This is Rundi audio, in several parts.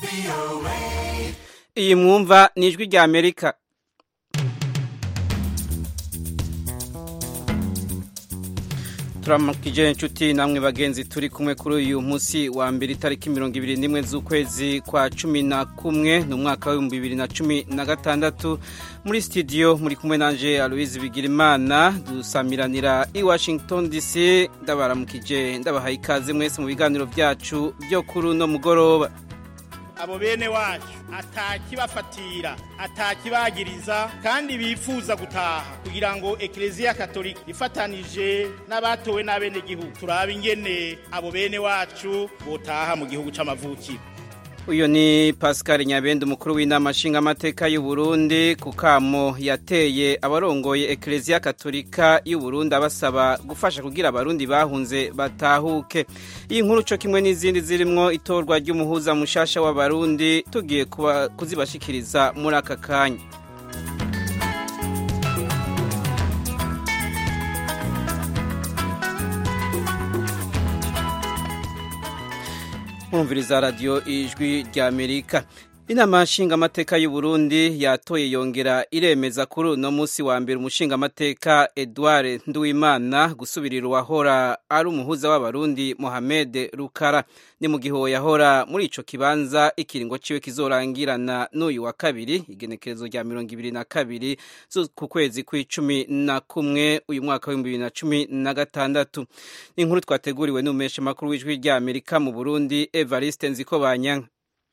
iyi mwumva ni ijwi rya amerika turamukije inshuti namwe bagenzi turi kumwe kuri uyu munsi wa mbere itariki mirongo ibiri n'imwe z'ukwezi kwa cumi na kumwe ni umwaka w'ibihumbi bibiri na cumi na gatandatu muri studio muri kumwe nanje aloise bigirimana dusamiranira i washington dc ndabaramukije ndabahaye ikaze mwese mu biganiro byacu byo kuri uno mugoroba abo bene wacu atakibafatira atakibagiriza kandi bifuza gutaha kugira ngo ekereziya katolika ifatanije n'abatowe n'abenegihugu turabe ingene abo bene wacu botaha mu gihugu c'amavukiro uyu ni pascal nyabende umukuru w'inama nshingamateka y'u Burundi ku kamo yateye abarongoye ekereziya katolika y'u Burundi abasaba gufasha kugira abarundi bahunze batahuke iyi nkuru cyo kimwe n'izindi zirimwo itorwa ry'umuhuza mushasha w'abarundi tugiye kuzibashikiriza muri aka kanya mwumviriza radiyo ijwi rya amerika inama nshingamateka y'u Burundi yatoye yongera iremeza kuri uno munsi wa mbere umushingamateka Edouard Nduwimana gusubirira uwahora ari umuhuza w'abarundi Mohamed Rukara ni mu gihe yahora muri ico kibanza ikiringo ciwe kizorangirana n'uyu wa kabiri igenekerezo rya mirongo ibiri na kabiri ku kwezi kw'icumi na kumwe uyu mwaka w'ibihumbi bibiri na cumi na gatandatu inkuru twateguriwe n'umesha makuru w'ijwi rya Amerika mu Burundi Evariste Nzikobanyanka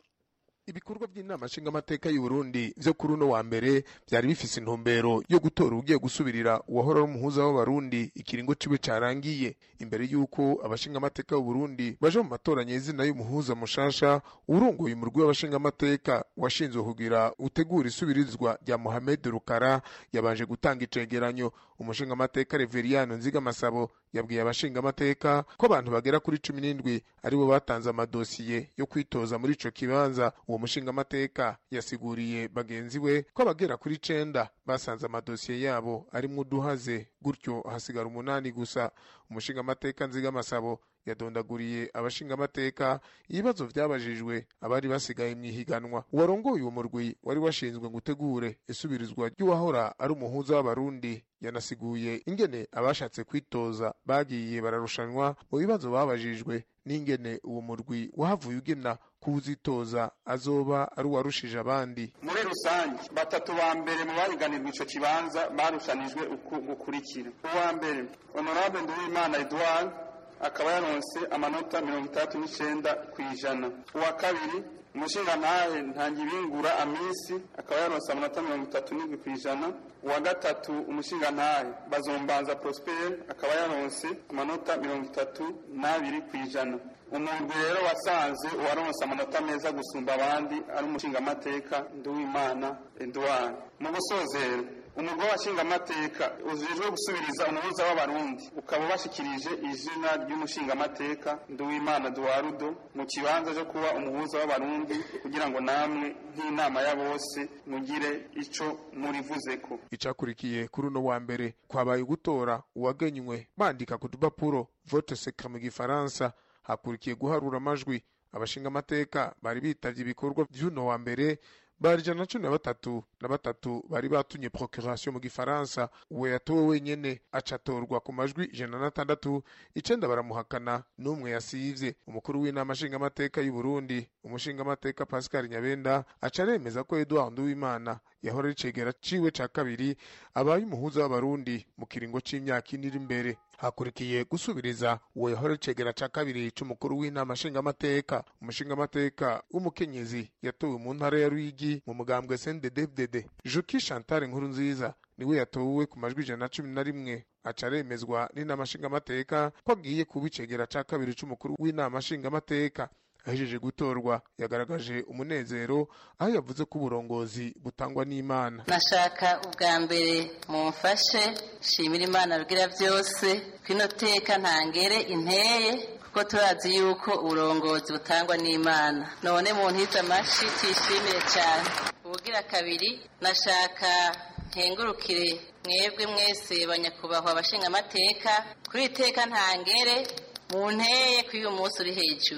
ibikorwa by'inama nshingamateka y'u Burundi vyo kuri uno wa mbere vyari bifise intumbero yo gutora ugiye gusubirira uwahora ari umuhuza w'abarundi ikiringo ciwe carangiye imbere y'uko abashingamateka b'u Burundi baje mu matora nyezina y'umuhuza mushasha urongoye umurwi w'abashingamateka washinzwe kugira utegura isubirizwa rya Mohamed Rukara yabanje gutanga icegeranyo umushingamateka Reveriano Nzigamasabo yabwiye abashingamateka ko abantu bagera kuri cumi n'indwi aribo batanze amadosiye yo kwitoza muri ico kibanza uwo mushingamateka yasiguriye bagenzi we ko abagera kuri cenda basanze amadosiye yabo arimwo uduhaze gutyo hasigara umunani gusa umushingamateka nzigamasabo yadondaguriye abashingamateka ibibazo vyabajijwe abari basigaye mw'ihiganwa uwarongoye uwo murwi wari washinzwe ngo utegure isubirizwa ry'uwahora ari umuhuza w'abarundi yanasiguye ingene abashatse kwitoza bagiye bararushanwa mu bibazo babajijwe n'ingene uwo murwi wahavuye ugena kuwuzitoza azoba ari uwarushije abandi muri rusange batatu ba mbere mu bahiganirwa ico kibanza barushanijwe uku gukurikira uwa mbere honorable nduwimana edouard akaba yaronse amanota mirongo itandatu n'icenda kw'ijana uwa kabiri umushingantahe ntangibingura amisi akaba yaronse amanota mirongo itatu n'indwi kw'ijana uwa gatatu umushingantahe bazombanza prosper akaba yaronse amanota mirongo itatu n'abiri kw'ijana umuntu rero wasanze uwaronse amanota meza gusumba abandi ari umushingamateka nduwimana edouard mu gusozera umugore w'abashingamateka ujejwe gusubiriza umuhuza w'abarundi ukaba ubashikirije izina ry'umushingamateka nduwimana duwarudo mu kibanza cyo kuba umuhuza w'abarundi kugira ngo namwe nk'inama ya bose mugire ico murivuzeko icakurikiye kuri uno wa mbere kwabaye gutora uwagenywe bandika ku dupapuro vote secret mu gifaransa hakurikiye guharura amajwi abashingamateka bari bitavye ibikorwa vy'uno wa mbere bari ijana na cumi na batatu na batatu bari batumye procuration mu gifaransa uwo yatowe wenyene acatorwa ku majwi ijana na tandatu icenda baramuhakana n'umwe yasivye umukuru w'inama nshingamateka y'u Burundi umushingamateka Pascal Nyabenda aca aremeza ko Edouard Nduwimana yahora ari cegera ciwe ca kabiri abaye umuhuza w'abarundi mu kiringo c'imyaka ine iri imbere hakurikiye gusubiriza uwo yahora icegera ca kabiri c'umukuru w'inama nshingamateka umushingamateka w'umukenyezi yatowe mu ntara ya Ruyigi mu mugambwe CNDD-FDD Juki Chantal Nkuru nziza niwe yatowe ku majwi ijana na cumi na rimwe aca aremezwa n'inama nshingamateka ko agiye kuba icegera ca kabiri c'umukuru w'inama nshingamateka ahejeje gutorwa yagaragaje umunezero aho yavuze ko uburongozi butangwa n'imana nashaka ubwa mbere mumfashe shimira imana rugira byose kwino teka ntangere inteye kuko turazi yuko uburongozi butangwa n'imana none mu ntiza amashi tuyishimire cyane ubugira kabiri nashaka nkengurukire mwebwe mwese banyakubahwa abashingamateka kuri iteka ntangere mu nteye kuri uyu munsi uri hejuru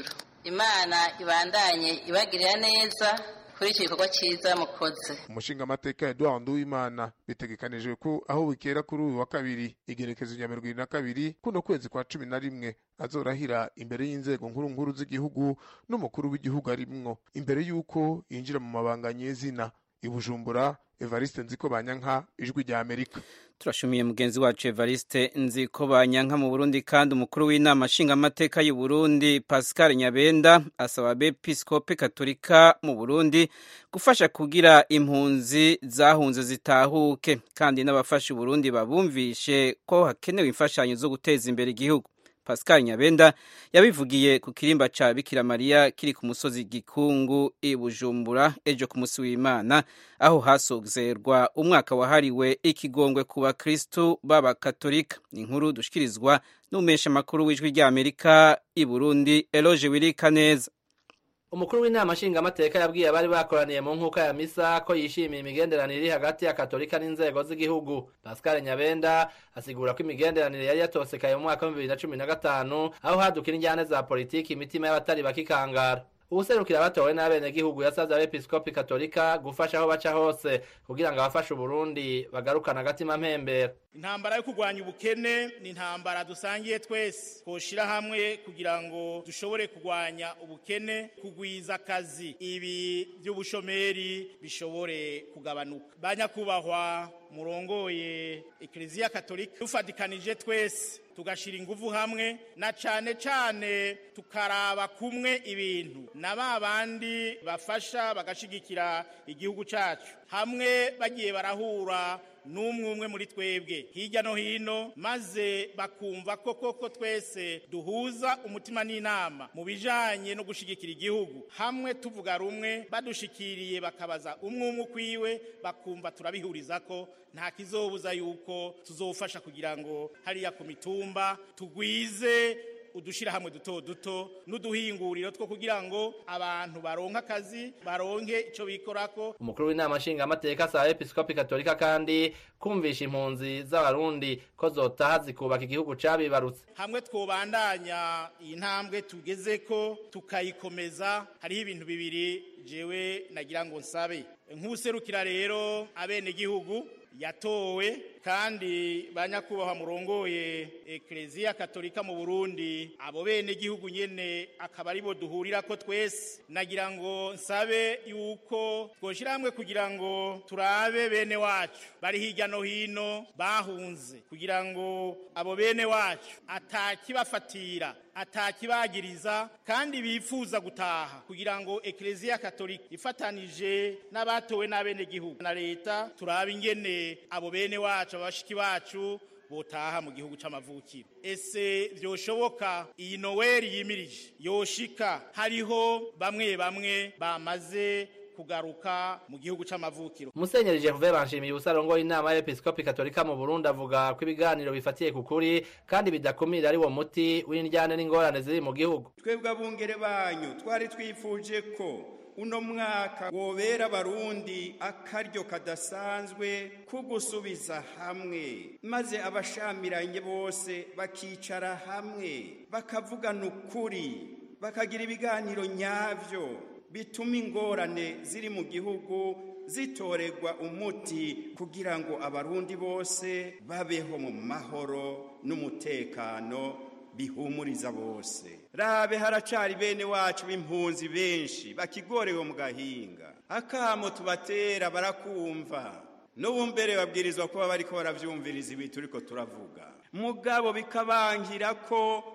imana ibandanye ibagirira neza kuri icyo gikorwa cyiza mukoze umushingamateka Edouard Nduwimana bitegekanijwe ko aho bukera kuri uyu wa kabiri igerekezo rya mirongo irindwi na kabiri kuno kwezi kwa cumi na rimwe azorahira imbere y'inzego nkuru nkuru z'igihugu n'umukuru w'igihugu arimwo imbere y'uko yinjira mu mabanga nyezina i Bujumbura Evariste Nziko Banyanka ijwi rya Amerika turashumiye mugenzi wacu Evariste Nziko Banyanka mu Burundi kandi umukuru w'inama nshingamateka y'u Burundi Pascal Nyabenda asaba abepiskope katolika mu Burundi gufasha kugira impunzi zahunze zitahuke kandi n'abafasha Burundi babumvishe ko hakenewe imfashanyo zo guteza imbere igihugu Pascal Nyabenda yabivugiye ku kirimba ca Bikira Maria kiri ku musozi Gikungu i Bujumbura ejo ku musi w'Imana aho hasozerwa umwaka wahariwe ikigongwe ku bakristu b'abakatolika inkuru dushikirizwa n'umesha makuru w'ijwi rya Amerika i Burundi Eloge Wirika neza umukuru w'inama nshingamateka yabwiye abari bakoraniye mu nkuka ya misa ko yishimiye imigenderanire iri hagati ya katolika n'inzego z'igihugu pascal nyabenda asigura ko imigenderanire yari yatosekaye mu mwaka wa bibiri na cumi na gatanu aho hadukira injyane za politiki imitima y'abatari bakikangara ubuserukira batowe n'abenegihugu yasavye abepiskopi katolika gufasha aho baca hose kugira ngo abafashe uburundi bagarukane agatima mpembera intambara yo kurwanya ubukene ni intambara dusangiye twese twoshira hamwe kugira ngo dushobore kurwanya ubukene kugwiza akazi ibi by'ubushomeri bishobore kugabanuka banyakubahwa murongoye ekleziya katolika dufatikanije twese tugashira ingufu hamwe na cane cane tukaraba kumwe ibintu na ba bandi bafasha bagashigikira igihugu cacu hamwe bagiye barahura n'umwe umwe muri twebwe hirya no hino maze bakumva ko koko twese duhuza umutima n'inama mu bijanye no gushigikira igihugu hamwe tuvuga rumwe badushikiriye bakabaza umwe umwe ukwiwe bakumva turabihuriza ko nta kizobuza yuko tuzofasha kugira ngo hariya ku mitumba tugwize udushirahamwe duto duto n'uduhinguriro two kugira ngo abantu baronke akazi baronke ico bikorako umukuru w'inama nshingamateka asaba episkopi katolika kandi kumvisha impunzi z'abarundi ko zotaha zikubaka igihugu cabibarutse hamwe twobandanya iyi ntambwe tugezeko tukayikomeza hariho ibintu bibiri jewe nagira ngo nsabe nk'userukira rero abenegihugu yatowe kandi banyakubahwa murongoye ekleziya katolika mu burundi abo bene gihugu nyene akaba aribo duhurira ko twese nagira ngo nsabe yuko twoshira hamwe kugira ngo turabe bene wacu bari hirya no hino bahunze kugira ngo abo bene wacu atakibafatira atakibagiriza kandi bifuza gutaha kugira ngo ekleziya katolika ifatanije n'abatowe n'abenegihugu na leta turabe ingene abo bene wacu abashiki bacu botaha mu gihugu c'amavukiro ese vyoshoboka iyi noweli yimirije yoshika hariho bamwe bamwe bamaze kugaruka mu gihugu c'amavukiro musenyeri Gervais banshimiye ubusarongo inama y'episkopi katolika mu Burundi avuga ko ibiganiro bifatiye ku kuri kandi bidakumira ari wo muti w'indyane n'ingorane ziri mu gihugu twebwe abungere banyu twari twifuje ko uno mwaka wobera abarundi akaryo kadasanzwe ko gusubiza hamwe maze abashamiranye bose bakicara hamwe bakavugana ukuri bakagira ibiganiro nyavyo bituma ingorane ziri mu gihugu zitoregwa umuti kugira ngo abarundi bose babeho mu mahoro n'umutekano bihumuriza bose rabe haracari bene wacu b'impunzi benshi bakigorewe mu gahinga akamo tubatera barakumva n'ubu mbere babwirizwa kuba bariko baravyumviriza ibi turiko turavuga mugabo bikabangira ko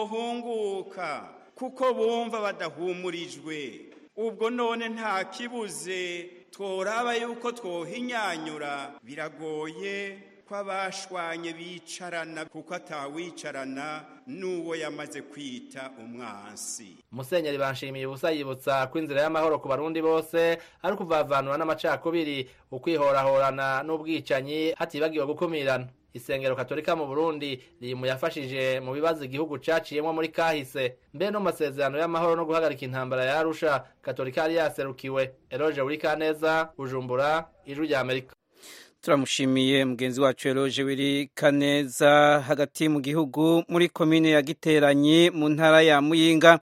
bohunguka kuko bumva badahumurijwe ubwo none nta kibuze tworaba yuko twohinyanyura biragoye ko abashwanye bicarana kuko atawicarana n'uwo yamaze kwita umwansi musenyeri banshimiye ubusa yibutsa ko inzira y'amahoro ku barundi bose ari ukuvavanura n'amacakubiri ukwihorahorana n'ubwicanyi hatibagiwe gukumirana isengero katolika mu burundi riri mu yafashije mu bibazo igihugu caciyemwo muri kahise mbere no mu masezerano y'amahoro no guhagarika intambara ya arusha katolika yari yaserukiwe eroje burikaneza bujumbura ijwi rya amerika turamushimiye mugenzi wacu eroje wiri kaneza hagati mu gihugu muri komine ya giteranyi mu ntara ya muyinga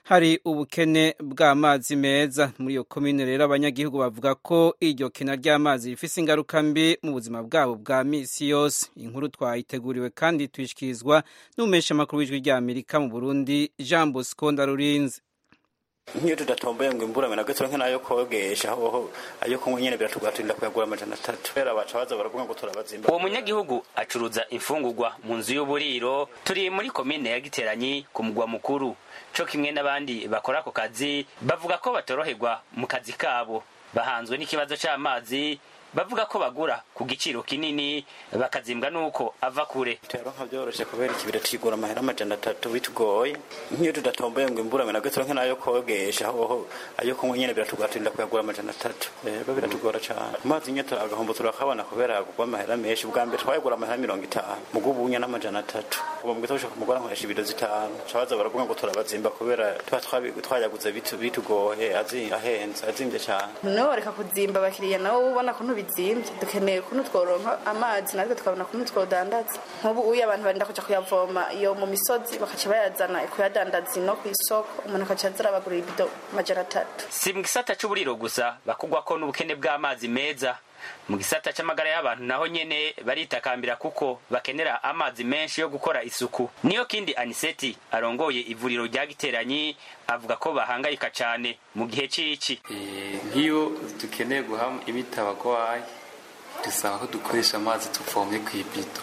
hari ubukene bw'amazi meza muri iyo komine rero abanyagihugu bavuga ko iryo kena ry'amazi rifise ingaruka mbi mu buzima bwabo bwa misi yose inkuru twayiteguriwe kandi tuyishikirizwa n'umeshamakuru w'ijwi rya amerika mu burundi jean bosco ndarurinze nk'iyo tudatomboye ngo imburame na gato nk'ayo kogesha hoho ayo kunywa nyene biratugatinda kuyagura amajana atatu rero baca baza baravuga ngo turabazimba uwo munyagihugu acuruza imfungurwa mu nzu y'uburiro turi muri komine ya giteranyi ku mugwa mukuru co kimwe n'abandi bakora ako kazi bavuga ko batoroherwa mu kazi kabo bahanzwe n'ikibazo c'amazi bavuga ko bagura ku giciro kinini bakazimbwa nuko ava kure tuyaronka vyoroshe kubera ikibira tuyigura amahera amajana atatu bitugoye nk'iyo tudatomboye ngo imburame na gato nk'ayo kogesha hoho ayo kunywa nyene biratugatinda kuyagura amajana atatu rero biratugora cane amazi nyene agahombo turakabona kubera yagurwa amahera menshi bwa mbere twayagura amahera mirongo itanu mugo ubunya n'amajana atatu ubu mu gitondo ku mugora nkoresha ibido zitanu cabaza baravuga ngo turabazimba kubera tuba twayaguze bitugoye ahenze azimvye cane noneho reka kuzimba abakiriya nabo ubona ko ntubizimvye dukeneye kuntu tworonka amazi natwe tukabona kuntu twodandaza nk'ubu uyu abantu barinda kuja kuyavoma iyo mu misozi bakaca bayazana kuyadandaza ino kw'isoko umuntu akaca aza arabagurira ibido amajana atatu si mu gisata c'uburiro gusa bakugwako n'ubukene bw'amazi meza mu gisata c'amagara y'abantu naho nyene baritakambira kuko bakenera amazi menshi yo gukora isuku niyo kindi aniseti arongoye ivuriro rya giteranyi avuga ko bahangayika cane mu gihe c'ici nk'iyo dukeneye guha imiti abagwayi dusaba ko dukoresha amazi tuvomye kw'ibido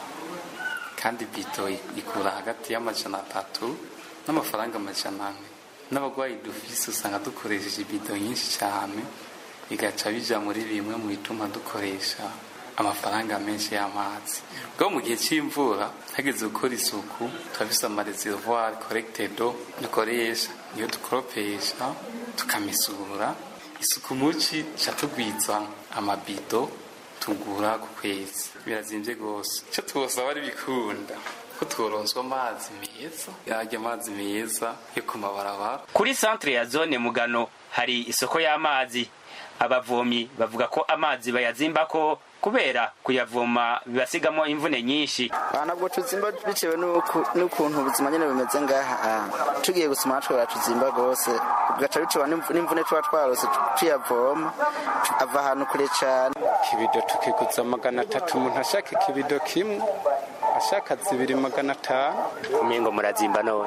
kandi bido ikura hagati y'amajana atatu n'amafaranga amajana ane n'abagwayi dufise usanga dukoresheje ibido nyinshi cane bigaca bija muri bimwe mu bituma dukoresha amafaranga menshi y'amazi bwo mu gihe c'imvura hageze gukora isuku turafise amareservoir collected dukoresha niyo dukoropesha tukamesura isuku muci ca tugwiza amabido tugura ku kwezi birazimvye gose ico twosaba ari bikunda ko tworonswa amazi meza yarya amazi meza yo ku mabarabara kuri centre ya zone mugano hari isoko y'amazi abavomyi bavuga ko amazi bayazimbako kubera kuyavoma bibasigamo imvune nyinshi ntabwo tuzimba bitewe n'ukuntu ubuzima nyine bumeze ngaha tugiye gusoma natwe batuzimba rwose bigaca bitewe n'imvune tuba twarose tuyavoma ava ahantu kure cyane ikibido tukiguza magana atatu umuntu ashaka ikibido kimwe ashaka zibiri magana atanu umengo murazimba none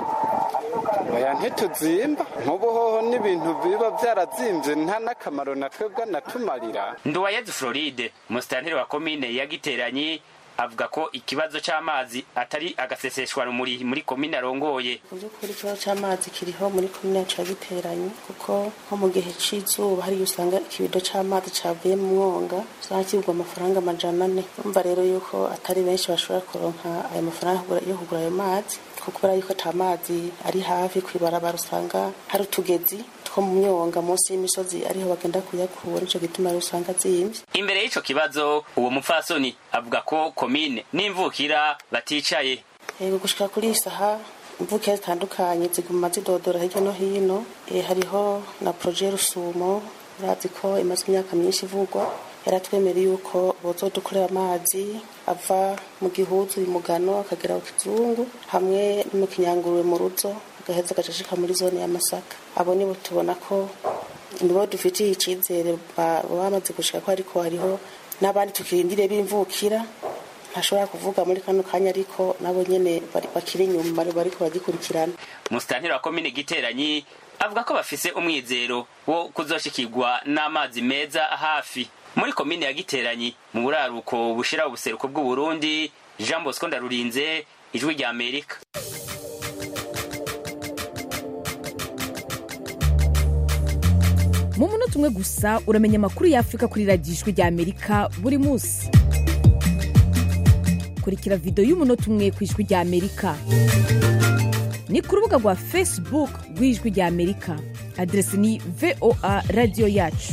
oya ntituzimba nk'ubu hoho n'ibintu biba byarazimbye nta n'akamaro na twebwe natumarira nduwayezu floride musitanteri wa komine ya giteranyi avuga ko ikibazo c'amazi atari agaseseshwa rumuri muri komine arongoye mu by'ukuri ikibazo c'amazi kiriho muri komine yacu ya giteranyi kuko nko mu gihe c'izuba hariyo usanga ikibido c'amazi cavuye mu mwonga usanga kigurwa amafaranga amajana ane urumva rero yuko atari benshi bashobora kuronka ayo mafaranga yo kugura ayo mazi kuko kubera yuko ata mazi ari hafi kw'ibarabara usanga hari utugezi two mu myonga munsi y'imisozi ariho bagenda kuyakura nico gituma rero usanga zimvye imbere y'ico kibazo uwo mupfasoni avuga ko komine n'imvukira baticaye yego gushika kuri iyi saha imvukira zitandukanye ziguma zidodora hirya no hino e, hariho na proje rusumo urazi ko imaze imyaka myinshi ivugwa yaratwemereye yuko bozodukorera amazi ava mu gihuzu imugano akagera ku kizungu hamwe no mu kinyanguruwe mu ruzo agaheza agacashika muri zone ya masaka abo nibo tubona ko nibo dufitiye icizere bamaze gushika ko ariko hariho n'abandi tukirindire b'imvukira ntashobora kuvuga muri kano kanya ariko nabo nyene bakiri inyuma bariko bagikurikirana musitanteri wa komine giteranyi avuga ko bafise umwizero wo kuzoshikirwa n'amazi meza hafi muri komine ya giteranyi mu buraruko bushira ubuseruko bw'uburundi jean bosco ndarurinze ijwi rya amerika mu munota umwe gusa uramenya amakuru y'afurika kuri radiyo ijwi rya amerika buri munsi kurikira videwo y'umunota umwe ku ijwi rya amerika ni ku rubuga rwa facebook rw'ijwi rya amerika aderesi ni voa radiyo yacu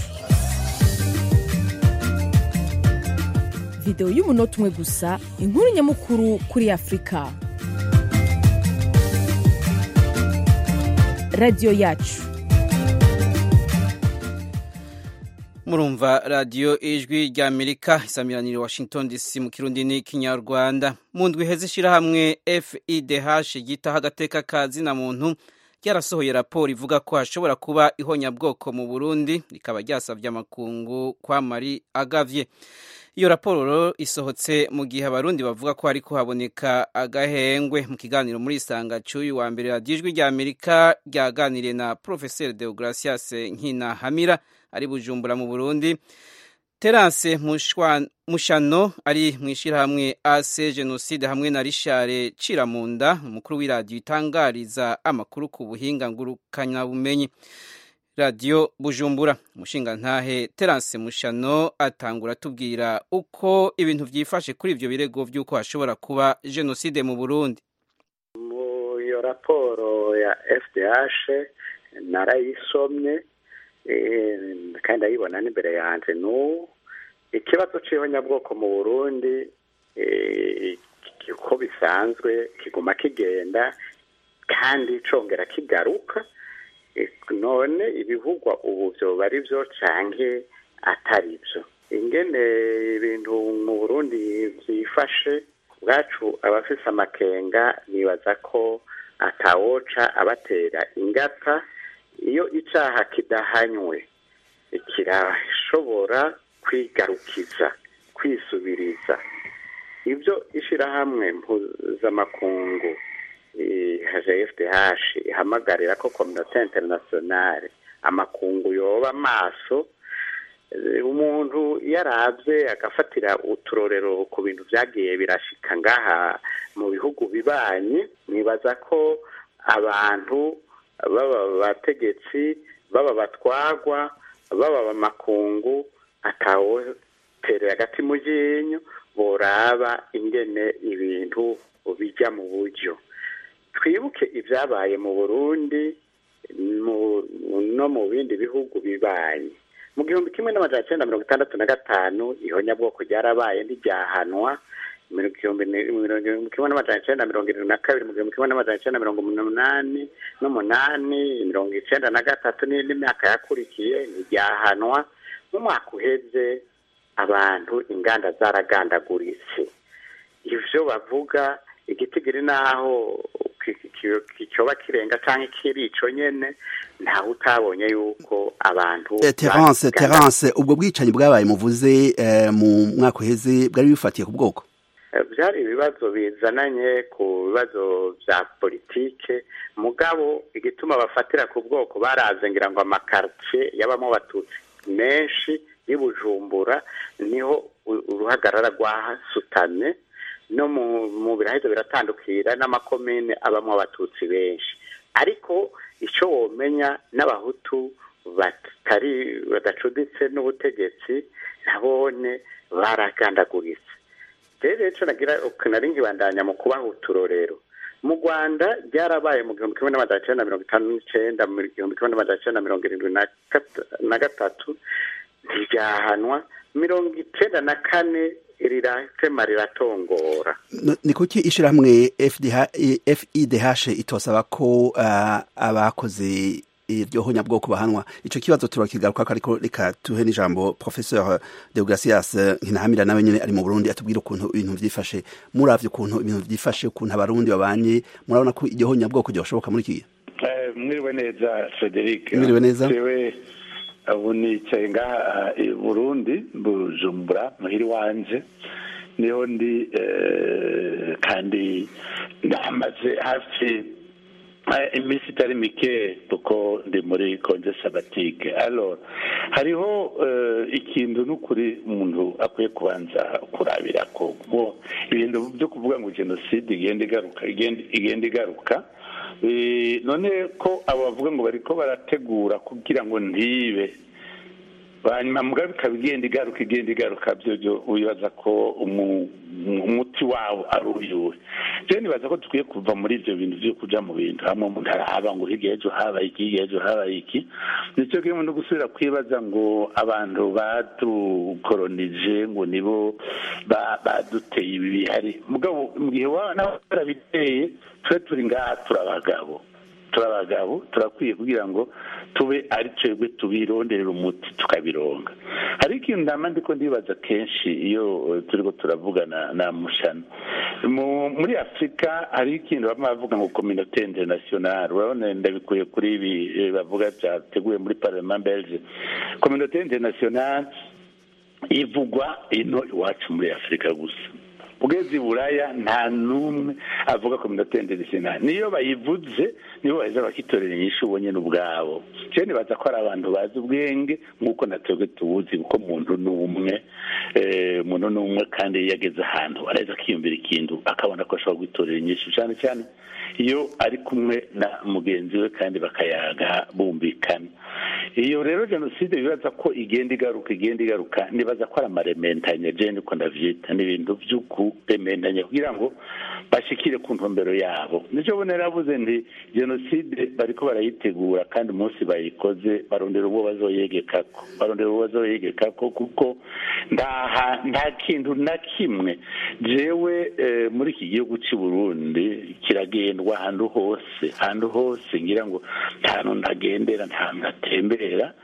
videwo y'umunota umwe gusa inkuru nyamukuru kuri afurika radiyo yacu murumva radiyo ijwi rya amerika isamiranire washington dc mu kirundi n'ikinyarwanda mu ndwi heza ishyirahamwe fidh ryitaho agateka ka zina muntu ryarasohoye raporo ivuga ko hashobora kuba ihonyabwoko mu burundi rikaba ryasabye amakungu kwa mari agavye iyo raporo isohotse mu gihe abarundi bavuga ko hariko haboneka agahengwe mu kiganiro muri isanga cy'uyu wa mbere radiyo ijwi rya amerika ryaganiriye na profeseri deogracias nkina hamira ari bujumbura mu burundi terance mushano ari mu ishyirahamwe ase jenoside hamwe na rishare ciramunda umukuru w'iradiyo itangariza amakuru ku buhinga ngurukanabumenyi radiyo bujumbura umushingantahe terance mushano atangura atubwira uko ibintu byifashe kuri ibyo birego by'uko hashobora kuba jenoside mu burundi mu iyo raporo ya fdh narayisomye kandi ndayibona n'imbere yanjye n'ubu ikibazo cy'ihonyabwoko mu burundi uko bisanzwe kiguma kigenda kandi congera kigaruka none ibivugwa ubu byoba ari byo canke atari byo ingene ibintu mu burundi byifashe bwacu abafise amakenga nibaza ko atawoca abatera ingata iyo icyaha kidahanywe kirashobora kwigarukiza kwisubiriza ibyo ishyirahamwe mpuzamakungu fdh ihamagarira ko kominote interinasiyonale amakungu yoba amaso umuntu iyo arabye agafatira uturorero ku bintu byagiye birashika ngaha mu bihugu bibanye nibaza ko abantu baba abategetsi baba batwagwa baba amakungu atawoterera agati mu ryinyo boraba ingene ibintu bijya mu buryo twibuke ibyabaye mu burundi no mu bindi bihugu bibanye mu gihumbi kimwe n'amajana cyenda mirongo itandatu na gatanu ihonyabwoko ryarabaye ntiryahanwa mu gihumbi kimwe n'amajana cyenda mirongo irindwi na kabiri mu gihumbi kimwe n'amajana cyenda mirongo umunani n'umunani mirongo icyenda na gatatu n'imyaka yakurikiye ntiryahanwa mu mwaka uheze abantu inganda zaragandaguritse ivyo bavuga igitigiri naho kicoba kirenga canke kiri ico nyene ntawe utabonye yuko abantu terence terence ubwo bwicanyi bwabaye muvuze mu mwaka uheze bwari bifatiye ku bwoko byari ibibazo bizananye ku bibazo bya politike mugabo igituma bafatira ku bwoko baraze ngira ngo amakartie yabamo abatutsi menshi y'ubujumbura niho uruhagarara rwahasutamye no mu biraheza biratandukira n'amakomine abamo abatutsi benshi ariko icyo womenya n'abahutu batari badacuditse n'ubutegetsi nabone baragandaguritse rero icyo nagira nari nkibandanya mu kubaha uturorero mu rwanda ryarabaye mu gihumbi kimwe n'amajana cyenda mirongo itanu n'icyenda mu gihumbi kimwe n'amajana cyenda mirongo irindwi na gatatu ntiryahanwa mirongo icyenda na kane riratema riratongora ni kuki ishyirahamwe fidh itosaba ko abakoze iryo honyabwoko bahanwa icyo kibazo turakigaruka ariko reka tuhe n'ijambo professeur deogratias nkinahamira nawe nyine ari mu burundi atubwira ukuntu ibintu byifashe muravye ukuntu ibintu byifashe ukuntu abarundi babanye murabona ko iryo honyabwoko ryoshoboka muri iki gihe mwiriwe neza frederic mwiriwe neza ubu nicaye ngaha i burundi bujumbura muhiri wanje niho ndi kandi ndamaze hafi iminsi itari mike kuko ndi muri konje sabatike alors hariho ikintu n'ukuri umuntu akwiye kubanza kurabira ko ibintu byo kuvuga ngo jenoside igenda igaruka igenda igaruka none ko abo bavuga ngo bariko barategura kugira ngo ntibe hanyuma mugabe ikaba igenda igaruka igenda igaruka byo wibaza ko umuti wawo ari uyuwe rero nibaza ko dukwiye kuva muri ibyo bintu byo kuja mu bintu hamwe umuntu arahaba ngo hirya ejo habaye iki hirya ejo habaye iki nicyo kimwe no gusubira kwibaza ngo abantu badukoronije ngo nibo baduteye ibi bihari mugabo mu gihe waba nawe barabiteye tube turi ngaha turi abagabo turi abagabo turakwiye kugira ngo tube ari twebwe tubironderera umuti tukabironga hari ikintu ndama ndiko ndibaza kenshi iyo eh, turiko turavugana na mushano Mu- muri afurika hari ikintu bamwe bavuga ngo communauté internationale urabona ndabikuye kuri ibi eh, bavuga byateguwe muri parlement belge communauté internationale ivugwa ino iwacu muri afurika gusa ugeze i buraya nta n'umwe avuga communauté internationale niyo bayivuze nibo baheza bakitorera inyishu ubonye n'ubwabo cyane nibaza ko ari abantu bazi ubwenge nk'uko na twebwe tubuzi kuko muntu ni umwe eh, umuntu ni umwe kandi iyo ageze ahantu araheza akiyumvira ikintu akabona ko ashobora gutorera inyishu cyane cyane iyo ari kumwe na mugenzi we kandi bakayaga bumvikana iyo rero jenoside bibaza ko igenda igaruka igenda igaruka nibaza ko ari amarementanya je niko ndavyita ni ibintu vy'ukurementanya kugira ngo bashikire ku ntumbero yabo nico bo naravuze nti jenoside bariko barayitegura kandi umunsi bayikoze barondera uwo bazoyegekako barondera uwo bazoyegekako kuko nta ha- nta kintu na kimwe jewe eh, muri iki gihugu cy'i burundi kiragendwa ahantu hose ahantu hose ngira ngo nta hantu ntagendera nta hantu ntatembera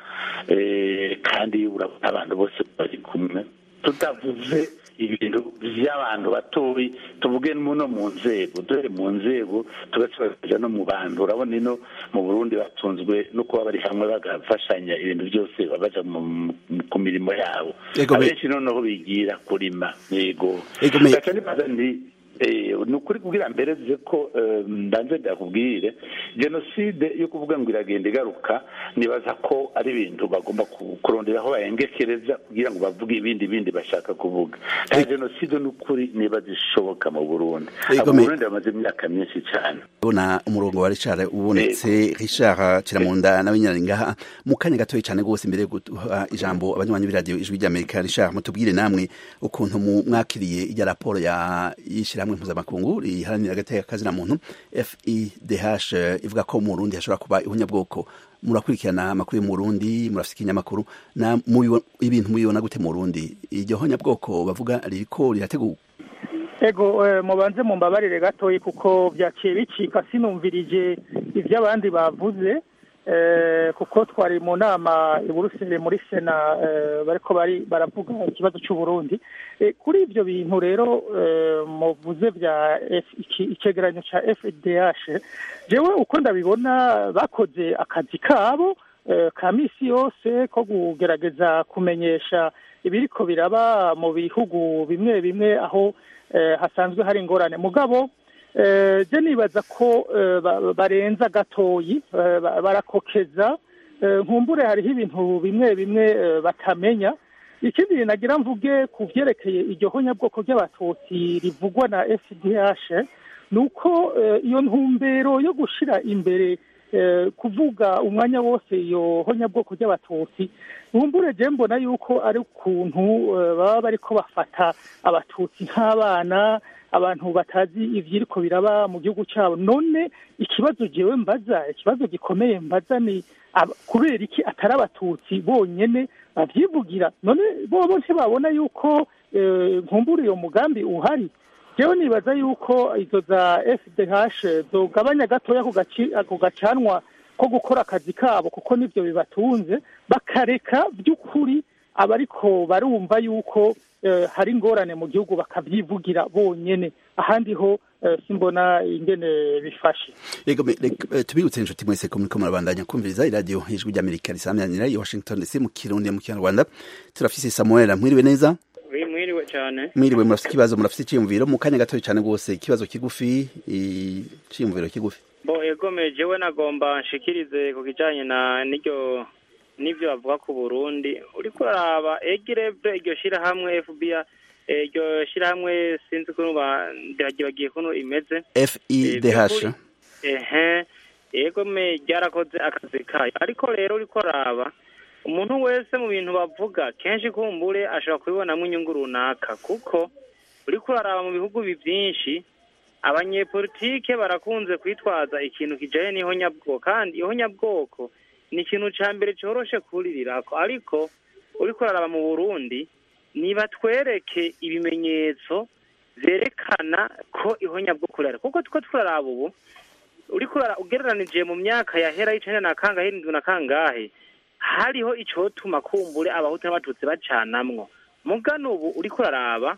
eh, kandi urabona abantu bose bari kumwe tutavuze ibintu by'abantu batoyi tuvuge no mu nzego dore mu nzego tugasubira no mu bantu urabona ino mu burundi batunzwe no kuba bari hamwe bagafashanya ibintu byose babaja mu- mu- ku mirimo yabo Ego, me- abenshi noneho bigira kurima yego Ego, me- gaca nibaza nti eh, ni ukuri kubwira mbere ze ko eh, mbanze ndakubwire jenoside yo kuvuga ngo iragenda igaruka nibaza ko ari ibintu bagomba ku- kurondera aho bayengekereza kugira ngo bavuge ibindi bindi bashaka kuvuga nta jenoside n'ukuri niba zishoboka mu burundi Ego, abo me- mu burundi bamaze imyaka myinshi cyane ubona umurongo wa Richard ubonetse Richard Kiramunda nawe nyine ari ngaha mu kanya gatoya cyane rwose imbere yo guha ijambo abanywanyi b'iradiyo ijwi ry'Amerika Richard mutubwire namwe ukuntu mu- mwakiriye ijya raporo ya y'ishyirahamwe mpuzamakungu riharanira agateka kazina muntu FIDH eh, ivuga ko mu Burundi hashobora kuba ihunyabwoko murakurikirana amakuru yo mu Burundi murafite ikinyamakuru na mubibo- ibintu mubibona gute mu Burundi iryo hunyabwoko bavuga ririko rirategurwa ego eh, mubanze mumbabarire gatoyi kuko byaciye bicika sinumvirije ibyo abandi bavuze eh, kuko twari mu nama i Buruseli muri sena eh, bariko bari baravuga ikibazo cy'u Burundi Eh, kuri ibyo bintu rero eh, muvuze bya F- iki- icegeranyo ca FDH jewe uko ndabibona bakoze akazi kabo eh, ka misi yose ko kugerageza kumenyesha ibiriko biraba mu bihugu bimwe bimwe aho eh, hasanzwe hari ingorane mugabo eh, je nibaza ko eh, ba- barenza gatoyi eh, ba- barakokeza eh, nkumbure hariho ibintu bimwe bimwe eh, batamenya ikindi nagira mvuge ku vyerekeye iryo honyabwoko ry'abatutsi rivugwa na fdh ni uko eh, iyo ntumbero yo gushira imbere eh, kuvuga umwanya wose iyo honyabwoko ry'abatutsi nkumbure je mbona yuko ari ukuntu eh, baba bariko bafata abatutsi nk'abana abantu batazi ivyiriko biraba mu gihugu cyabo none ikibazo jewe mbaza ikibazo gikomeye mbaza ni ab- kubera iki atari abatutsi bonyene bavyivugira none bobo ntibabona yuko eh, nkumbura iyo mugambi uhari jewe nibaza yuko izo za fdh zogabanya gatoya ako gaci- ako gacanwa ko gukora akazi kabo kuko nivyo bibatunze bakareka by'ukuri abariko barumva yuko eh, hari ingorane mu gihugu bakavyivugira bonyene ahandi ho eh, simbona ingene bifashe Ego me- rek- eh, tubibutse inshuti mwese ko muriko murabandanya kumviriza iradiyo ijwi ry'Amerika risamyanira i Washington DC mu Kirundi mu Kinyarwanda turafise Samuel mwiriwe neza mwiriwe cyane mwiriwe murafise ikibazo murafise iciyumviro mu kanya gatoya cyane rwose ikibazo kigufi iciyumviro kigufi bo egome jewe nagomba nshikirize ku kijanye na n'iryo n'ivyo bavuga ku Burundi uriko uraraba egirevre iryo shirahamwe FBI eh, iryo shirahamwe sinzi ukuntu ba- ndagibagiye kuntu imeze FIDH ehe egome ryarakoze akazi kayo ariko rero uriko uraraba umuntu wese mu bintu bavuga kenshi kumbure ashobora kubibonamo inyungu runaka kuko uriko uraraba mu bihugu bi byinshi abanyepolitike barakunze kwitwaza ikintu kijanye n'ihonyabwoko kandi ihonyabwoko ni ikintu ca mbere coroshe kuririrako ariko uriko uraraba mu burundi nibatwereke ibimenyetso vyerekana ko ihonyabwoko rihari kuko tuko turaraba ubu uriko urara- ugereranije mu myaka yahera y'icenda na kangahe irindwi na kangahe hariho icotuma kumbure abahutu n'abatutsi bacanamwo mugano ubu uriko uraraba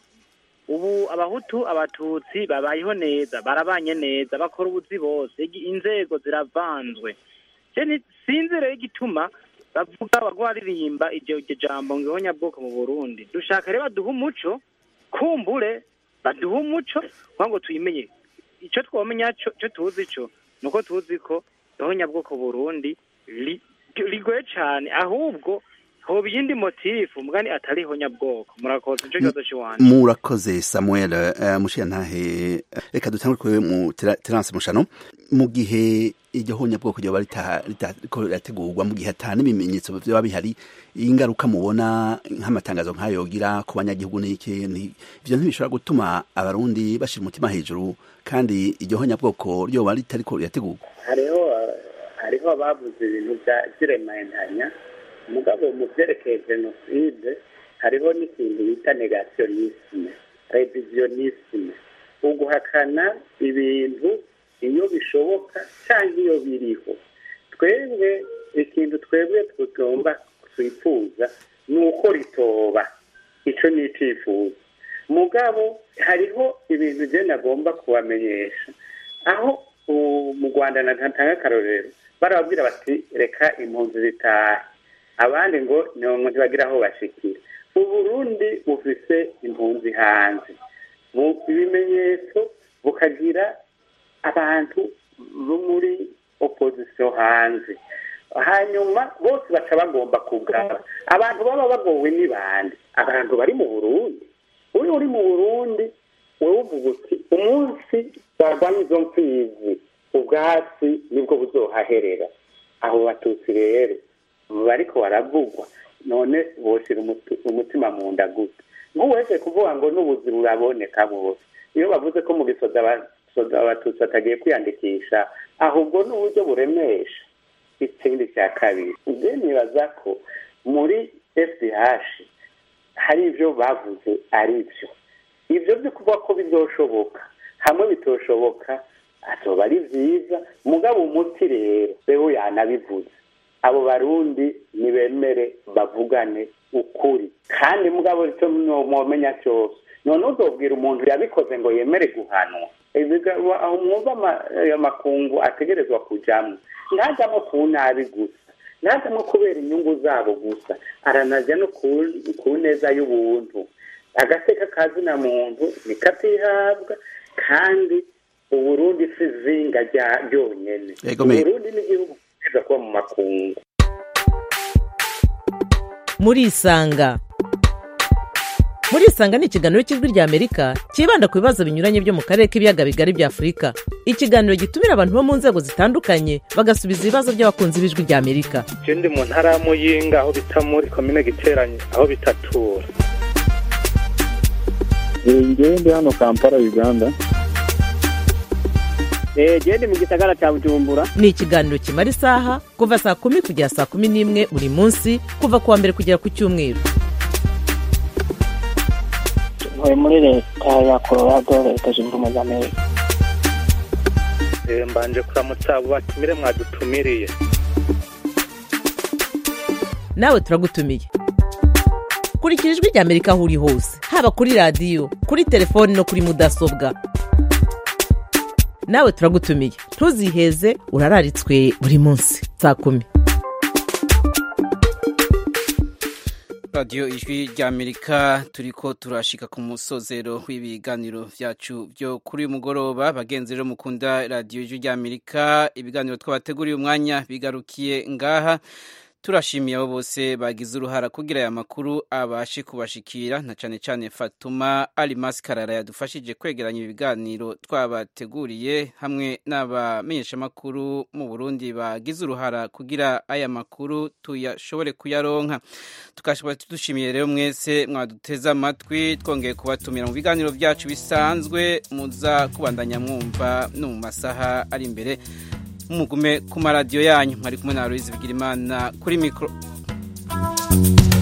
ubu abahutu abatutsi babayeho neza barabanye neza bakora ubuzi bose igi- inzego ziravanzwe je ni- sinzi rero igituma bavuga bagwaririmba iryo iryo jambo ngo ihonyabwoko mu burundi dushaka rero baduha umuco kumbure baduha umuco kugira ngo tuyimenye icyo twamenya cyo cyo tuzi cyo ni uko tuzi ko ihonyabwoko burundi ri- rigoye cyane ahubwo hoba iyindi motifu mugani atari ihonyabwoko murakoze nicyo kibazo cy'iwanjye murakoze samuel uh, mushiyantahe reka dutangure kuri mu Tera- terence mushano mu gihe iryo honyabwoko ryoba rita- ritariko rirategurwa mu gihe ata n'ibimenyetso vyoba bihari ingaruka mubona nk'amatangazo nk'ayo yogira ku banyagihugu n'iki ni- ivyo ntibishobora gutuma abarundi bashira umutima hejuru kandi iryo honyabwoko ryoba ritariko rirategurwa hariho eh, hariho abavuze ibintu bya- by'irementanya mugabo mu byerekeye jenoside hariho n'ikintu bita negationisme revisionisme uguhakana ibintu iyo bishoboka cyangwa iyo biriho twebwe ikintu twebwe tugomba twifuza ni uko ritoba icyo ni icyifuzo mugabo hariho ibintu ugenda agomba kubamenyesha aho u- mu rwanda natanga akarorero barababwira bati reka impunzi zitahe abandi ngo ni umuntu bagira aho bashikira uburundi bufise impunzi hanze mu ibimenyetso bukagira abantu bo muri opozisiyo hanze hanyuma bose baca bagomba kugaba abantu baba bagowe ni bande abantu bari mu burundi uri uri mu burundi wowe uvuga uti umunsi barwanya izo mfizi ubwatsi nibwo buzohaherera abo batutsi rero bariko baravugwa none boshira umuti- umutima mu nda gute nk'uwese kuvuga ngo n'ubuzi buraboneka bose iyo bavuze ko mu gisoda abasoda abatutsi batagiye kwiyandikisha ahubwo n'uburyo buremesha ikindi cya kabiri nge nibaza ko muri fdh hari ibyo bavuze ari byo ibyo byo kuvuga ko bizoshoboka hamwe bitoshoboka azoba ari byiza mugabo umuti rero rero yanabivuze abo barundi nibemere bavugane ukuri kandi mugabo icyo mwomenya cyose none uzobwira umuntu yabikoze ngo yemere guhanwa Ibiga- aho mwumva ama- ayo makungu ategerezwa kujamo ntajamo ku nabi gusa ntajamo kubera inyungu zabo gusa aranajya no ku- ku neza y'ubuntu agateka kazina muntu nikatihabwa kandi uburundi si zinga rya ryonyene Yego, me- uburundi n'igihugu kiza kuba mu makungu murisanga murisanga ni ikiganiro cy'ijwi rya amerika cyibanda ku bibazo binyuranye byo mu karere k'ibiyaga bigari bya afurika ikiganiro gitumira abantu bo mu nzego zitandukanye bagasubiza ibibazo by'abakunzi b'ijwi rya amerika je ndi mu ntara ya muyinga aho bita muri komine giteranye aho bitatura ngewe ndi hano kampala uganda genda mu gisagara cya bujumbura ni ikiganiro kimara isaha kuva saa kumi kugera saa kumi n'imwe buri munsi kuva ku wa mbere kugera ku cyumweru ntuye muri leta ya colorado leta zunze ubumwe za amerika Eh, mbanje kuramutsa abo batumire mwadutumiriye nawe turagutumiye kurikira ijwi rya amerika aho uri hose haba kuri radiyo kuri telefoni no kuri mudasobwa nawe turagutumiye ntuziheze urararitswe buri munsi saa kumi radiyo ijwi rya amerika turiko turashika ku musozero w'ibiganiro vyacu byo kuri uyu mugoroba bagenzi rero mukunda radiyo ijwi rya amerika ibiganiro twabateguriye umwanya bigarukiye ngaha turashimiye abo bose bagize uruhara kugira aya makuru abashe kubashikira na cane cane fatuma alimasi karara yadufashije kwegeranya ibiganiro twabateguriye hamwe n'abamenyeshamakuru mu burundi bagize uruhara kugira aya makuru tuyashobore kuyaronka tukashobora dushimiye rero mwese mwaduteze amatwi twongeye kubatumira mu biganiro byacu bisanzwe muza kubandanya mwumva no mu masaha ari imbere mugume ku maradiyo yanyu mwari kumwe na Aloyizi Bigirimana kuri mikoro